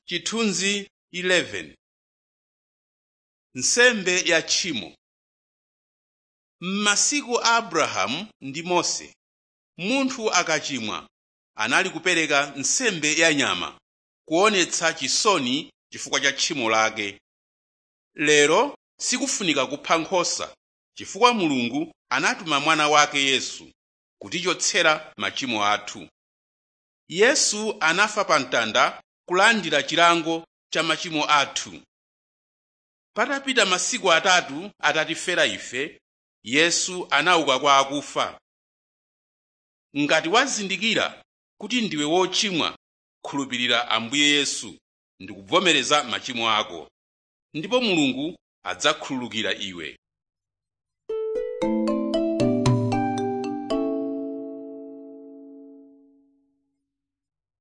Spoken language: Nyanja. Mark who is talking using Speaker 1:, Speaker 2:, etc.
Speaker 1: chithunzi 11 nsembe ya tchimo m'masiku a abrahamu ndi mose munthu akachimwa anali kupereka nsembe ya nyama kuonetsa chisoni chifukwa cha tchimo lake lero sikufunika kupha nkhosa chifukwa mulungu anatuma mwana wake yesu kutichotsera machimo athu yesu anafa pa mtanda kulandira chilango cha machimo athu patapita masiku atatu atatifera ife yesu anauka kwa akufa ngati wazindikira kuti ndiwe wochimwa khulupirira ambuye yesu ndi kuvomereza machimo ako ndipo mulungu adzakhululukira iwe